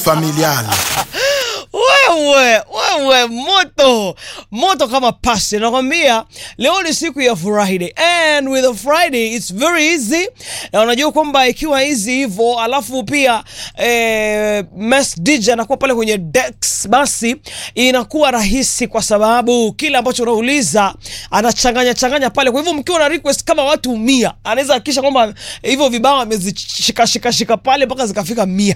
familial. wewe wewe moto moto kama pasi nakwambia leo ni siku ya friday and with a friday it's very easy na unajua kwamba ikiwa easy hivyo alafu pia eh, Mess dj anakuwa pale kwenye dex basi inakuwa rahisi kwa sababu kile ambacho unauliza anachanganya changanya pale kwa hivyo mkiwa na request kama watu mia anaweza hakikisha kwamba hivyo vibao amezishikashikashika pale mpaka zikafika mia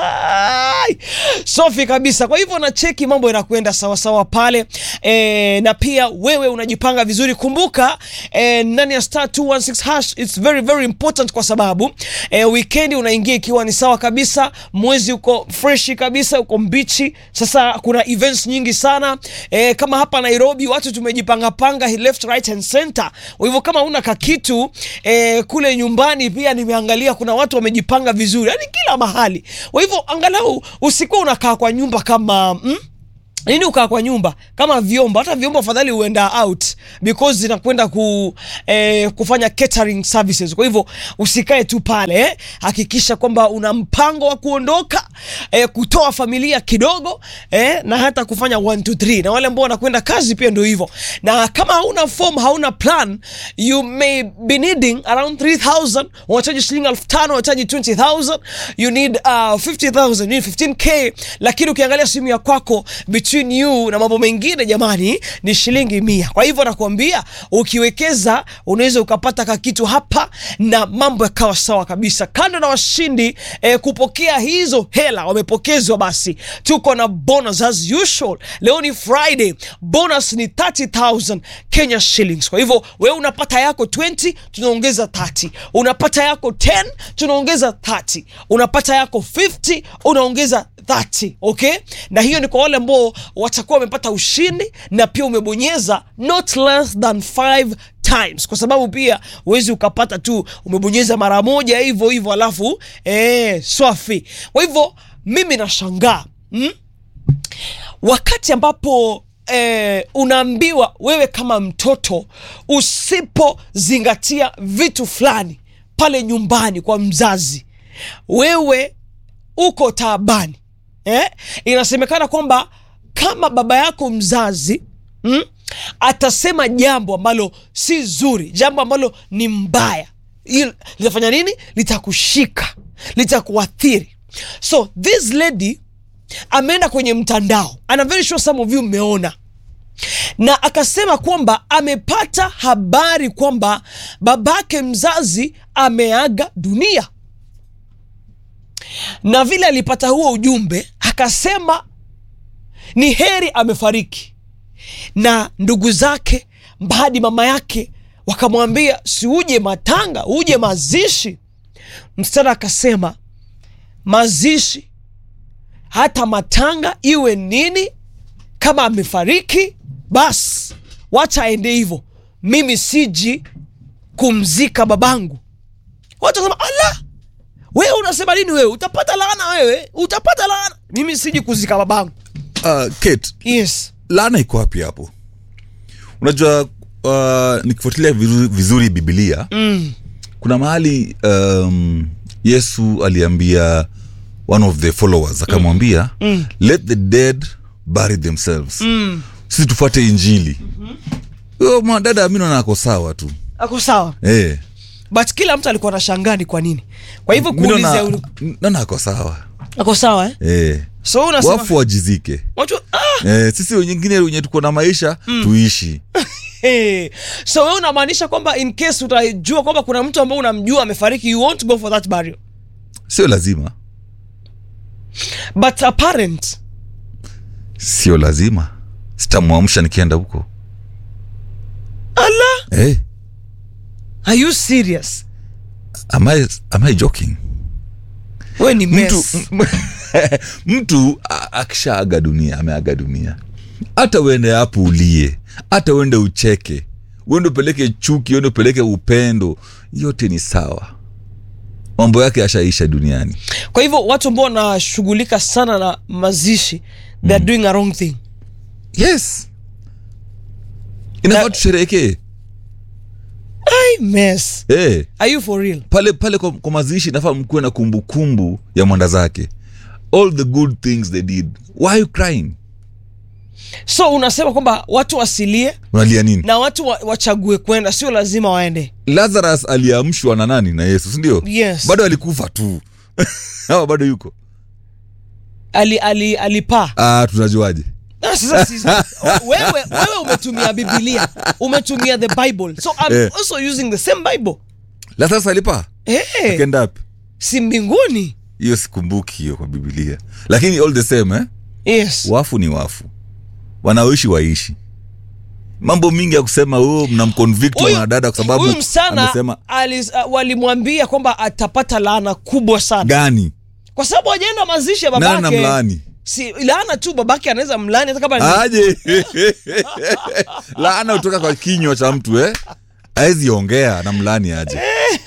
safi kabisa kwa hivyo na cheki mambo yanakwenda sawasawa pale e, na pia wewe unajipanga vizuri kumbuka e, ndani ya star 216 hash it's very very important kwa sababu e, weekend unaingia ikiwa ni sawa kabisa mwezi uko freshi kabisa uko mbichi sasa kuna events nyingi sana e, kama hapa nairobi watu tumejipangapanga left right and center kwa hivyo kama una kakitu e, kule nyumbani pia nimeangalia kuna watu wamejipanga vizuri yani kila mahali kwa hivyo angalau usikuwa unakaa kwa nyumba kama mm? nini ukaa kwa nyumba kama vyombo hata vyombo afadhali uenda out because zinakwenda ku, eh, kufanya catering services kwa hivyo usikae tu pale eh. hakikisha kwamba una mpango wa kuondoka eh, kutoa familia kidogo eh, na hata kufanya 1 2 3 na wale ambao wanakwenda kazi pia ndio hivyo na kama hauna form hauna plan you may be needing around 3000 unahitaji shilingi 5000 unahitaji 20000 you need uh, 50000 you need 15k lakini ukiangalia simu ya kwako between you na mambo mengine jamani ni shilingi mia kwa hivyo nakuambia ukiwekeza unaweza ukapata kakitu hapa na mambo yakawa sawa kabisa kando na washindi eh, kupokea hizo hela wamepokezwa basi tuko na bonus as usual leo ni friday bonus ni 30000 kenya shillings kwa hivyo wewe unapata yako 20 tunaongeza 30 unapata yako 10 tunaongeza 30 unapata yako 50 unaongeza 30 okay na hiyo ni kwa wale ambao watakuwa wamepata ushindi na pia umebonyeza not less than 5 times kwa sababu pia huwezi ukapata tu umebonyeza mara moja hivyo hivyo alafu eh, swafi kwa hivyo mimi nashangaa mm? wakati ambapo eh, unaambiwa wewe kama mtoto usipozingatia vitu fulani pale nyumbani kwa mzazi wewe uko taabani eh? inasemekana kwamba kama baba yako mzazi mm, atasema jambo ambalo si zuri jambo ambalo ni mbaya hilo litafanya nini litakushika litakuathiri so this lady ameenda kwenye mtandao and I'm very sure some of you mmeona na akasema kwamba amepata habari kwamba babake mzazi ameaga dunia na vile alipata huo ujumbe akasema ni heri amefariki na ndugu zake hadi mama yake wakamwambia si uje matanga uje mazishi msichana akasema mazishi hata matanga iwe nini kama amefariki basi wacha aende hivyo mimi siji kumzika babangu watu wasema ala wewe unasema nini wewe utapata laana wewe utapata laana mimi siji kuzika babangu uh, Kate, yes laana iko wapi hapo unajua uh, nikifuatilia vizuri, vizuri bibilia mm. kuna mahali um, yesu aliambia one of the followers akamwambia mm. let the dead bury themselves mm. sisi tufuate injili huyo mm-hmm. mwadada mi naona ako sawa tu ako sawa eh. but kila mtu alikuwa na shangani kwa nini kwa hivyo Mi kuuliza naona- naona ako sawa ako sawa eh? eh. so unasema wafu wajizike watu ah, eh, sisi wengine wenye tuko na maisha mm. tuishi hey. so wewe unamaanisha kwamba in case utajua kwamba kuna mtu ambao unamjua amefariki you won't go for that burial sio lazima but a parent sio lazima sitamwamsha nikienda huko ala hey, are you serious am, I, am I joking we ni mtu, mess m- mtu a- akishaaga dunia ameaga dunia hata uende hapo ulie hata uende ucheke uende upeleke chuki uende upeleke upendo yote ni sawa mambo yake ashaisha duniani kwa hivyo watu ambao wanashughulika sana na mazishi they are doing a wrong thing yes inafaa Na- tusherehekee Ai, mess hey. are you for real pale pale kwa, kwa mazishi nafaa mkuwe na kumbukumbu ya mwanda zake all the good things they did why are you crying so unasema kwamba watu wasilie unalia nini na watu wa, wachague kwenda sio lazima waende lazarus aliamshwa na nani na yesu sindio Yes. bado alikufa tu ama bado yuko ali, ali, alipaa ah, tunajuaje Ah, sasa sisi- wewe, wewe umetumia bibilia umetumia the bible so I'm Eh. also using the same bible lazarus alipaa hey, akenda wapi si mbinguni hiyo sikumbuki hiyo kwa bibilia lakini all the same eh? yes wafu ni wafu wanaoishi waishi mambo mingi ya kusema oh, mnamconvict Huyu- mwanadada kwa sababu huyu msichana amesema alis- uh, walimwambia kwamba atapata laana kubwa sana gani kwa sababu ajaenda mazishi ya nani babake namlaani si laana tu babake anaweza mlani hata kama ni aje laana kutoka kwa kinywa cha mtu eh awezi ongea na mlani aje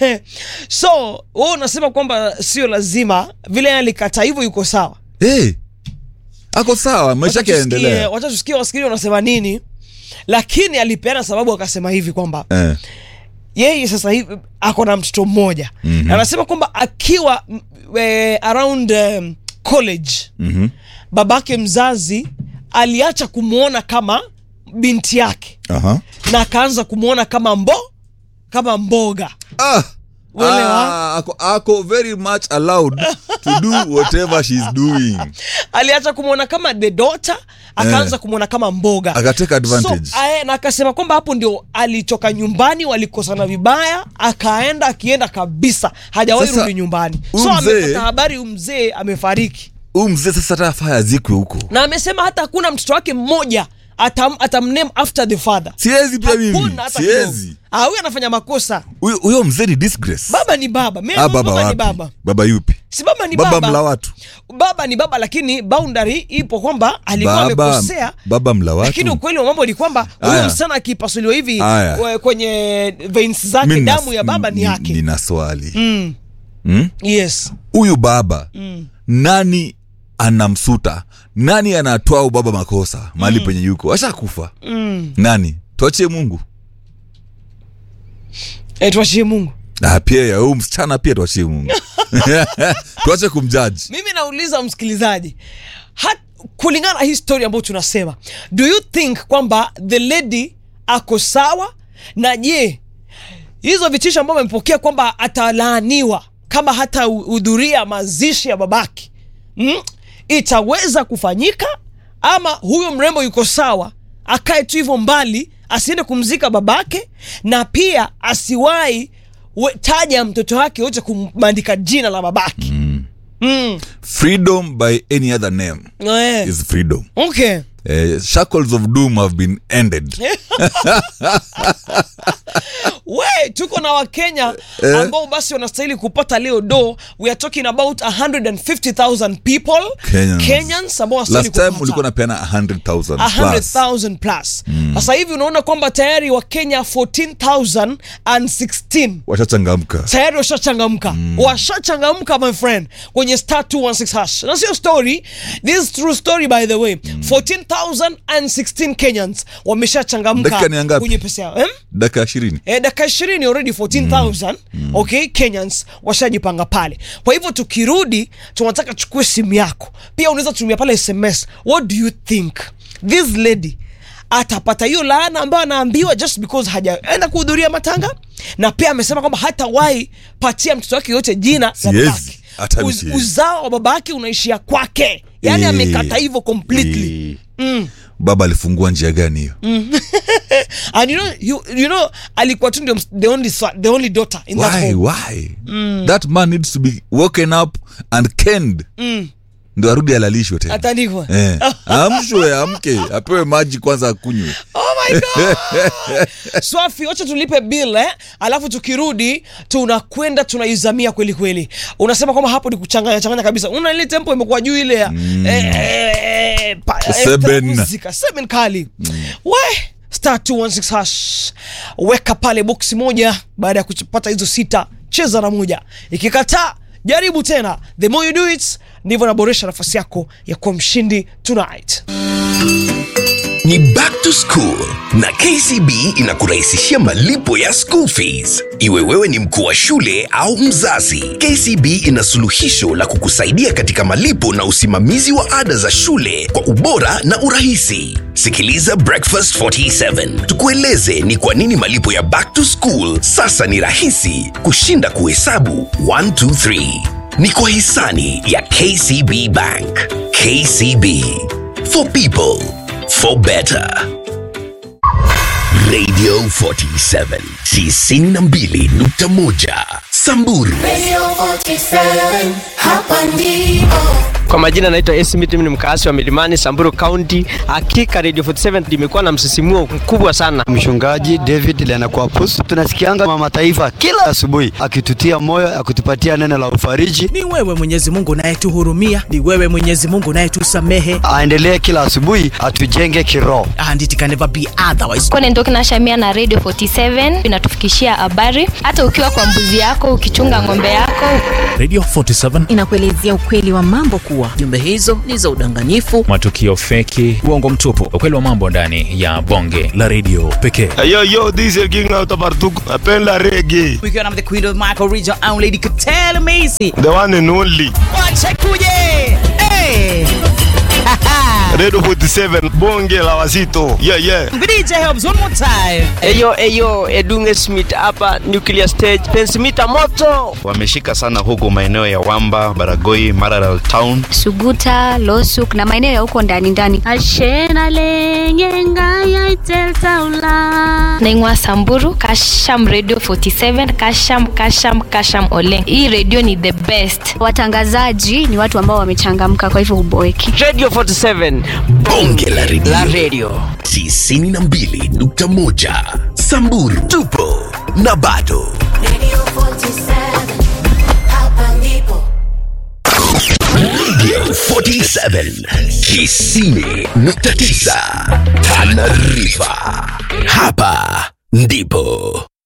so wewe unasema kwamba sio lazima vile yeye alikata hivyo yuko sawa hey, ako sawa maisha yake Wacha tusikie- yaendelea wacha tusikie wasikili wanasema nini lakini alipeana sababu akasema hivi kwamba eh. yeye sasa hivi ako na mtoto mmoja mm-hmm. anasema kwamba akiwa mm, eh, around um, college mhm. babake mzazi aliacha kumwona kama binti yake Aha. na akaanza kumwona kama mbo kama mboga Ah. Uelewa? Ah, ako, ako very much allowed to do whatever she's doing aliacha kumwona kama the daughter akaanza Eh. kumwona kama mboga akateka advantage so, ae, na akasema kwamba hapo ndio alitoka nyumbani walikosana vibaya akaenda akienda kabisa hajawahi Sasa, rudi nyumbani huyu so mzee- amepata habari huyu mzee amefariki huyu mzee sasa hata afaa azikwe huko na amesema hata hakuna mtoto wake mmoja atam, atamname after the father siwezi pia mimi hakuna hata siwezi kidogo. Ah, huyu anafanya makosa Huyo- huyo mzee ni disgrace baba ni baba Mimi ah, baba, baba ni wapi baba baba yupi si baba ni baba, baba, mla watu baba ni baba lakini boundary ipo kwamba alikuwa baba, amekosea baba mla lakini watu ukweli wa mambo ni kwamba huyu Aya. msichana akipasuliwa hivi Aya. we- kwenye veins Mi zake nina- damu ya baba ni n- yake nina swali mm. Hmm? yes huyu baba mm. nani anamsuta nani anatoa ubaba makosa mahali penye yuko ashakufa Mm. nani tuachie mungu E, tuachie mungu ah, pia ya huyu msichana pia tuachie mungu tuache kumjaji mimi nauliza msikilizaji hat, kulingana na hii story ambayo tunasema do you think kwamba the lady ako sawa na je hizo vitisho ambavyo amepokea kwamba atalaaniwa kama hata hudhuria mazishi ya babake mm? itaweza kufanyika ama huyo mrembo yuko sawa akae tu hivyo mbali asiende kumzika babake na pia asiwahi we- taja mtoto wake yote kumandika jina la babake mm. Mm. freedom by any other name Eh. is freedom okay eh, shackles of doom have been ended we tuko na wakenya Eh. ambao basi wanastahili kupata leo do we are talking about 150000 people Kenyans. Kenyans ambao wanastahili last time kupata. ulikuwa napeana 100000 plus 100,000 plus sasa hivi unaona kwamba tayari wakenya 14016 washachangamka tayari washachangamka washachangamka my friend kwenye star 216 hash na sio story this is true story by the way 14016 kenyans wameshachangamka Dakika ni ngapi? kwenye pesa yao eh? dakika ishirini Eh, dakika ishirini already 14000 okay kenyans washajipanga pale kwa hivyo tukirudi tunataka chukue simu yako pia unaweza tumia pale sms what do you think this lady atapata hiyo laana ambayo anaambiwa just because hajaenda kuhudhuria matanga na pia amesema kwamba hatawahi patia mtoto wake yote jina la Siwezi. babake Hata mi Uz, siwezi. uzao wa babake unaishia kwake yaani Eh, amekata hivyo completely eh. baba alifungua njia gani hiyo and you know, you, you know alikuwa tu ndio ms- the only, son- the only daughter in that why home why that man needs to be woken up and kenned ndo arudi alalishwe tena atandikwa eh. amshwe amke apewe maji kwanza akunywe oh my god swafi wacha tulipe bill eh? alafu tukirudi tunakwenda tunaizamia kweli kweli unasema kwamba hapo ni kuchanganya changanya kabisa una ile tempo imekuwa juu ile ya eh, eh, pa- eh, Seven. muzika, seven kali we star 216 hash weka pale boksi moja baada ya kupata hizo sita cheza na moja ikikataa jaribu tena the more you do it ndivyo naboresha nafasi yako ya kuwa mshindi tonight Ni back to school na KCB inakurahisishia malipo ya school fees. Iwe wewe ni mkuu wa shule au mzazi, KCB ina suluhisho la kukusaidia katika malipo na usimamizi wa ada za shule kwa ubora na urahisi. Sikiliza Breakfast 47 tukueleze ni kwa nini malipo ya back to school sasa ni rahisi kushinda kuhesabu 1 2 3. Ni kwa hisani ya KCB Bank. KCB for people for better. Radio 47 92.1 Samburu. Radio 47, hapa ndipo. Kwa majina naitwa Esmith, mimi ni mkaasi wa Milimani, Samburu County. Hakika Radio 47 limekuwa na msisimuo mkubwa sana. Mchungaji David Lenakwapus, tunasikianga mama taifa kila asubuhi akitutia moyo, akitupatia neno la ufariji. Ni wewe Mwenyezi Mungu unayetuhurumia, ni wewe Mwenyezi Mungu unayetusamehe, Aendelee kila asubuhi atujenge kiroho. and it can never be otherwise. Kone Ndoki na Shamia na Radio 47 inatufikishia habari hata ukiwa kwa mbuzi yako, ukichunga ng'ombe yako. Radio 47 inakuelezea ukweli wa mambo kuwa Jumbe hizo ni za udanganyifu. matukio feki, uongo mtupu, ukweli wa mambo ndani ya bonge la redio pekee. Yo, yo, this is King out of Bartuk. Napenda reggae. Ukiwa na the queen of Michael Region and Lady Katele Macy. The one and only. Wacha kuje. Hey. Radio 47 bonge la wazito. Yeah, yeah. DJ helps one more time. Eyo eyo Edunge Smith hapa Nuclear Stage, pensimita moto. wameshika sana huku maeneo ya Wamba, Baragoi, Maralal Town. Suguta, Losuk na maeneo ya huko ndani ndani. Naingwa Samburu, Kasham Radio 47, Kasham Kasham Kasham Oleng. Hii radio ni the best. Watangazaji ni watu ambao wamechangamka, kwa hivyo huboeki. Radio 47 Bonge la redio. la radio. 92.1 Samburu. Tupo na bado. Radio 47, hapa ndipo. Radio 47 90.9 Tana River. Hapa ndipo